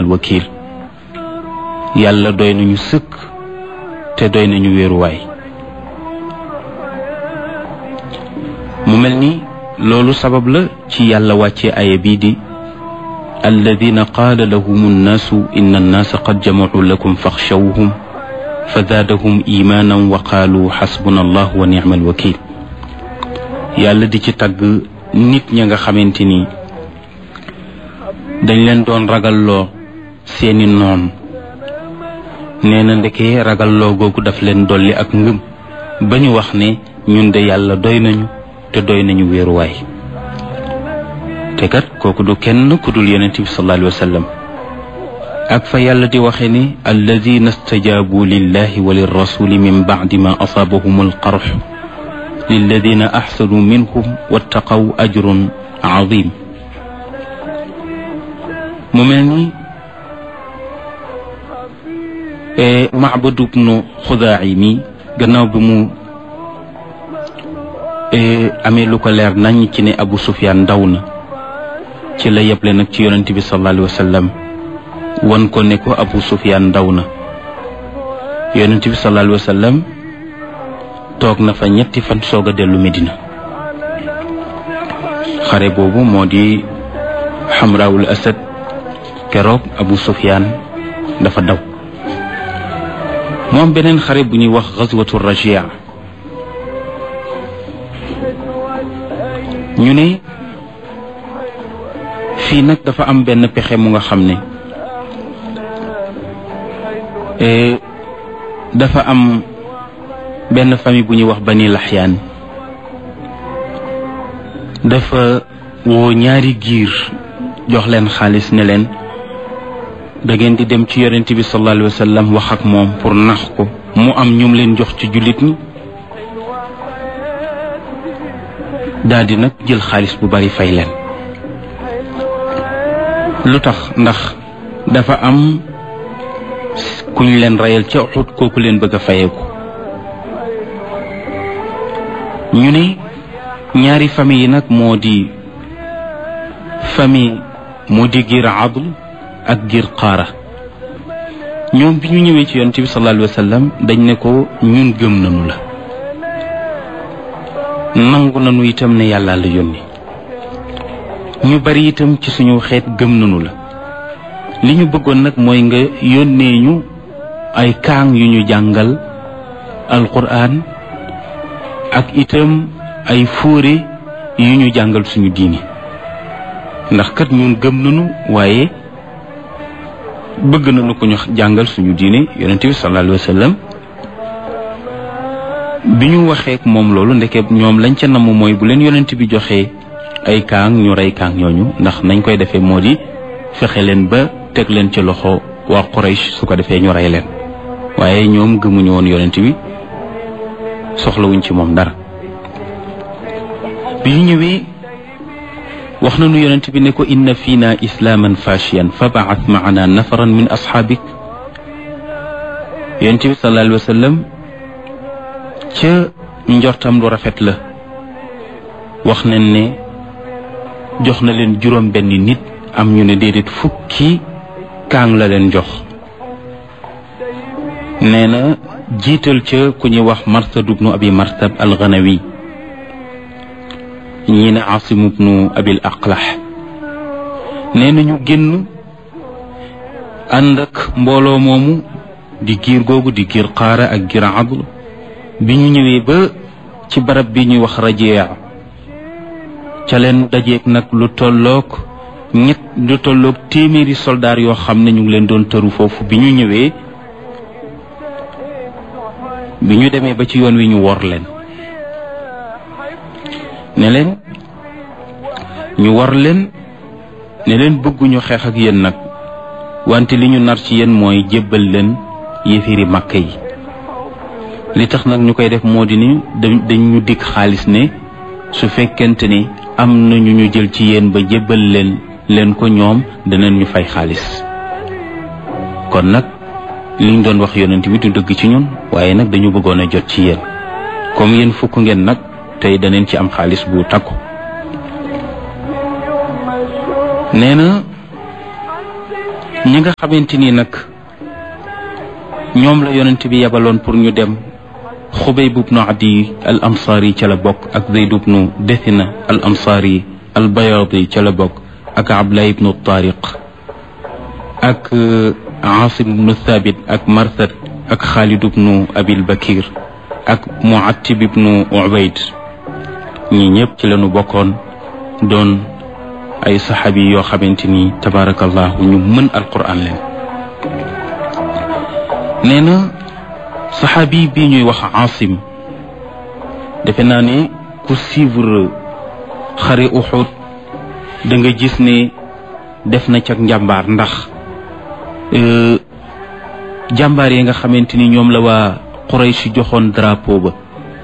ni'mal wakil yàlla doy nañu sëkk te doy nañu wéeruwaay mu mel ni loolu sabab la ci yàlla wàcce aya bii di alladina qaala lahum annaasu inna annaasa qad jamacuu lakum faxshawhum fa zaadahum imaanan wa qaalu xasbuna allah wa nicma alwakil yàlla di ci tagg nit ña nga xamante ni dañ leen doon ragalloo seeni noon nee na ndeke ragalloo googu daf leen dolli ak ngëm ba ñu wax ne ñun de yàlla doy nañu te doy nañu wéeruwaay te kat kooku du kenn ku dul yonent bi sallallahu alayhi wa sallam ak fa yàlla di waxe ni alladina stajaabu lillahi wa lirrasuli min bacdi ma asaabahum alqarx lilladina axsanu minhum wattaqaw ajrun azim mu mel ni Macbad ibnu Xudaayi mi gannaaw bi mu amee lu ko leer nañ ci ne Abu Sufyaan ndaw na ci la yeble nag ci yonent bi sallallahu alayhi wa sallam wan ko ne ko Abu Sufyaan ndaw na yonent bi sallallahu alayhi wa sallam toog na fa ñetti fan soog a dellu Medina xare boobu moo di Xamraawul Asad keroog Abu Sufyaan dafa daw moom beneen xare bu ñuy wax gazwatu Rajia ñu ne fii nag dafa am benn pexe mu nga xam ne dafa am benn famille bu ñuy wax Bani Laxyaan dafa woo ñaari giir jox leen xaalis ne leen da ngeen di dem ci yonent bi sallallahu alayhi wa sallam wax ak moom pour nax ko mu am ñum leen jox ci jullit ñi daal di nag jël xaalis bu bari fay leen lu tax ndax dafa am kuñ leen reyal ca Uhud kooku leen bëgg a fayeeku ñu ne ñaari famille yi nag moo di famille moo di giir adl ak giir qaara ñoom bi ñu ñëwee ci yonent bi sallallahu alayhi wa sallam dañ ne ko ñun gëm nañu la nangu nañu itam ne yàlla la yónni ñu bari itam ci suñu xeet gëm nañu la li ñu bëggoon nag mooy nga yónnee ñu ay kaang yu ñu jàngal alquran ak itam ay fóore yu ñu jàngal suñu diini ndax kat ñun gëm nañu waaye bëgg nañu ko ñu jàngal suñu diine yonent bi sallallahu alayhi wa sallam bi ñu waxee moom loolu ndeke ñoom lañ ca namm mooy bu leen yonent bi joxee ay kaang ñu rey kaang ñooñu ndax nañ koy defee moo di fexe leen ba teg leen ci loxo waa Quraysh su ko defee ñu rey leen waaye ñoom gëmuñu woon yonent bi soxlawuñ ci moom dara bi ñu ñëwee wax nañu yonent bi ne ko inna fiina islaaman fashiyan fa baat maana nafaran min asxaabik yonent bi sallallahu alayhi wa sallam ca njortam lu rafet la wax nañ ne jox na leen juróom benn nit am ñu ne déedéet fukki kaang la leen jox nee na jiital ca ku ñuy wax marsad ubnu abi marsad alganawi ñii ne asim ubnu abil aqlax nee na ñu génn ànd ak mbooloo moomu di giir googu di giir qaara ak giir adl bi ñu ñëwee ba ci barab bi ñuy wax rajea ca leen dajeeg nag lu tolloog ñett lu tolloog téeméeri soldaar yoo xam ne ñu ngi leen doon tëru foofu bi ñu ñëwee bi ñu demee ba ci yoon wi ñu wor leen ne leen ñu war leen ne leen bëgguñu xeex ak yéen nag wante li ñu nar ci yéen mooy jébbal leen yéefiri màkk yi li tax nag ñu koy def moo di ni dañ ñu dikk xaalis ne su fekkente ni am na ñu ñu jël ci yéen ba jébbal leen leen ko ñoom danañ ñu fay xaalis kon nag liñ doon wax yonent bi du dëgg ci ñun waaye nag dañu bëggoon a jot ci yéen comme yéen fukk ngeen nag tey daneen ci am xaalis bu takku nee na ñi nga xamante ni nag ñoom la yonent bi yebaloon pour ñu dem xubayb ibnu adi al ansaari ca la bokk ak zayd ibnu dethina al ansaari al bayaadi ca la bokk ak abdullah ibnu tariq ak asim ibnu thabit ak marsad ak xaalid ibnu abil bakir ak muattib ibnu ubayd ñi ñëpp ci lañu bokkoon doon ay saxaabi yoo xamante ni tabaarakallahu ñu mën alquran leen nee na saxaabi bi ñuy wax asim defe naa ne ku suivre xare uxud da nga gis ne def na cag njàmbaar ndax jàmbaar yi nga xamante ni ñoom la waa Quraysh joxoon drapeau ba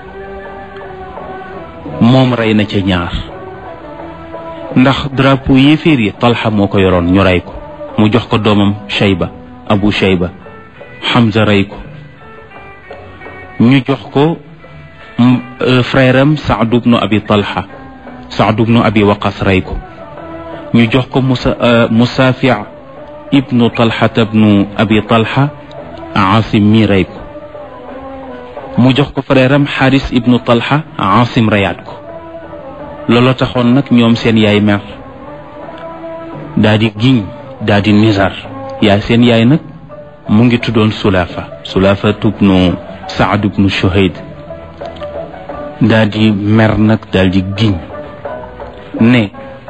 moom rey na ca ñaar ndax drapeau yéeféer yi Talha moo ko yoroon ñu rey ko mu jox ko doomam Shayba Abu Shayba Hamza rey ko ñu jox ko frère am Saad ibnu Abi Talha Saad ibnu Abi Waqas rey ko ñu jox ko Musa Musaafi ibnu Talha ibnu Abi Talha Asim mi rey ko mu jox ko frère am Xaaris ibnu Talha Asim reyaat ko looloo taxoon nag ñoom seen yaay mer daa di giñ daa di nizar yaay seen yaay nag mu ngi tuddoon Sulaafa Sulaafa ibnu Saad ibnu Shuhayd daa di mer nag daal di giñ ne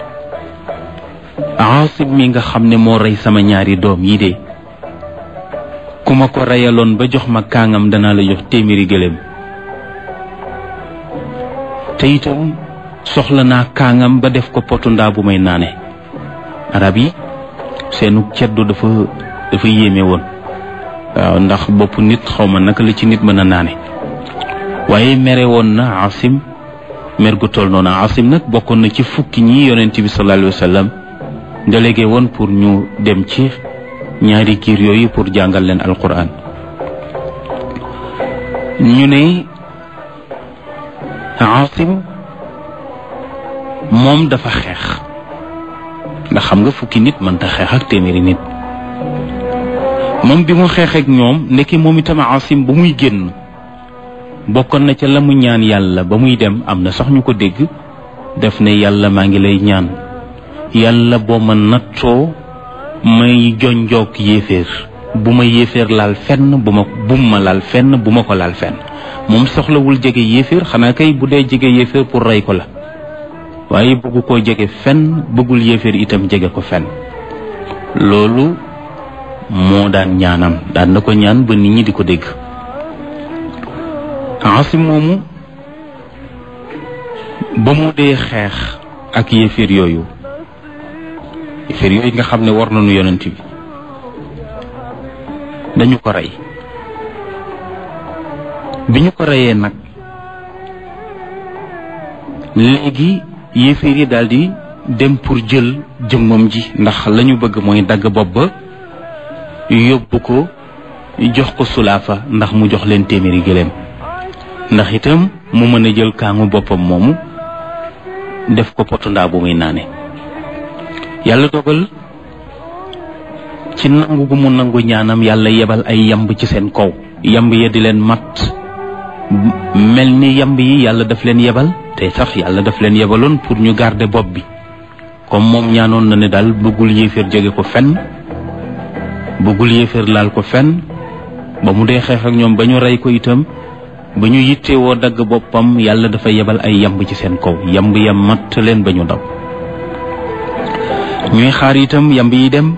Asim mi nga xam ne moo rey sama ñaari doom yi de ku ma ko reyaloon ba jox ma kaangam danaa la jox téeméeri gëléem te itam soxla naa kaangam ba def ko potu ndaa bu may naane arab yi seenu ceddu dafa dafa yéeme woon waaw ndax bopp nit xaw ma naka la ci nit mën a naane waaye mere woon na asim mer gu toll noonu asim nag bokkoon na ci fukki ñi yonent bi sallallahu alayhi wa sallam délégué woon pour ñu dem ci ñaari kiir yooyu pour jàngal leen alquran ñu ne asim moom dafa xeex ndax xam nga fukki nit mënta xeex ak téeméeri nit moom bi mu xeex ak ñoom ndekki moom itam asim ba muy génn bokkoon na ca la mu ñaan yàlla ba muy dem am na sax ñu ko dégg def ne yàlla maa ngi lay ñaan yàlla boo ma nattoo may jonjoog yéeféer bu ma yéeféer laal fenn bu ma bum ma laal fenn bu ma ko laal fenn moom soxlawul jege yéeféer xanaa kay bu dee jege yéeféer pour rey ko la waaye bëggu koo jege fenn bëggul yéeféer itam jege ko fenn loolu moo daan ñaanam daan na ko ñaan ba nit ñi di ko dégg asim moomu ba mu dee xeex ak yéeféer yooyu yéeféer yooyu nga xam ne war nañu yonent bi dañu ko rey bi ñu ko reyee nag léegi yéeféer yi daal di dem pour jël jëmmam ji ndax la ñu bëgg mooy dagg bopp ba yóbbu ko jox ko sulaafa ndax mu jox leen téeméeri gëléem ndax itam mu mën a jël kaangu boppam moomu def ko potu ndaa bu muy naane yàlla dogal ci nangu gu mu nangu ñaanam yàlla yebal ay yamb ci seen kaw yamb ya di leen mat mel ni yamb yi yàlla daf leen yebal te sax yàlla daf leen yebaloon pour ñu garder bopp bi comme moom ñaanoon na ne daal bëggul yéeféer jege ko fenn bëggul yéeféer laal ko fenn ba mu dee xeex ak ñoom ba ñu rey ko itam ba ñu yittewoo dagg boppam yàlla dafa yebal ay yamb ci seen kaw yamb ya matt leen ba ñu daw ñuy xaar itam yamb yi dem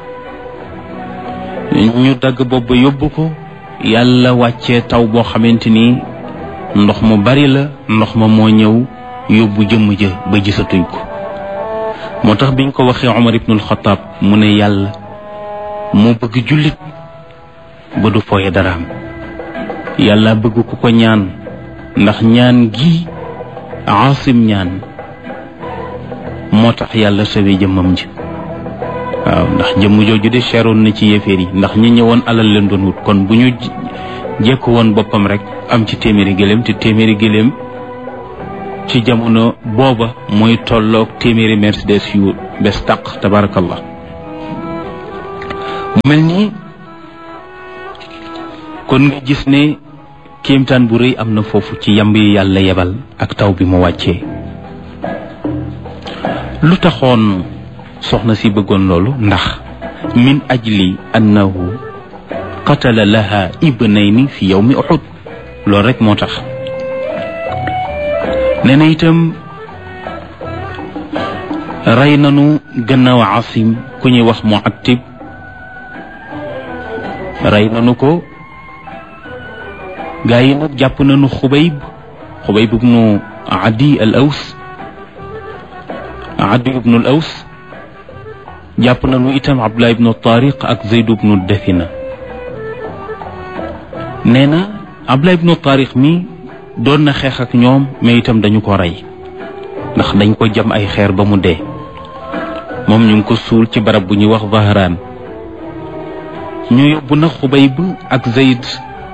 ñu dagg bopp ba yóbbu ko yàlla wàccee taw boo xamante ni ndox mu bari la ndox ma moo ñëw yóbbu jëmm ja ba gisatuñ ko moo tax biñ ko waxee Omar ibnul Xataab mu ne yàlla moo bëgg jullit ba du fooye daraam yàlla bëgg ku ko ñaan ndax ñaan gi Aasim ñaan moo tax yàlla sawee jëmmam ji waaw ndax jëmm jooju de seeroon na ci yéeféer yi ndax ñi ñëwoon alal leen doon wut kon bu ñu jekk woon boppam rek am ci téeméeri gëléem te téeméeri gëléem ci jamono booba mooy tolloog téeméeri mercedes yu bes taq tabarakallah mu mel ni kon nga gis ne kéemtaan bu rëy am na foofu ci yamb yi yàlla yebal ak taw bi mu wàccee lu taxoon soxna si bëggoon loolu ndax min ajli annahu qatala laha ibnayni fi yawmi uhud loolu rek moo tax nee na itam rey nanu gannaaw asim ku ñuy wax mu actib rey nanu ko gaa yi nag jàpp nañu xubayb xubayb ibnu adi al aws adi ibnu al aws jàpp nañu itam abdullah ibnu tariq ak zayd ibnu dafina nee na abdullah ibnu tariq mi doon na xeex ak ñoom mais itam dañu ko rey ndax dañ ko jam ay xeer ba mu dee moom ñu ngi ko suul ci barab bu ñuy wax Zahraan ñu yóbbu na Xubayb ak Zayd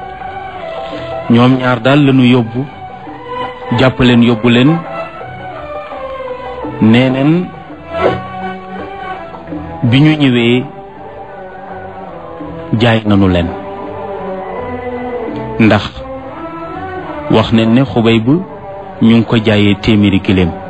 ñoom ñaar daal lañu yóbbu jàpp leen yóbbu leen nee neen bi ñu ñëwee jaay nañu leen ndax wax nañ ne Xubayb ñu ngi ko jaayee téeméeri giléem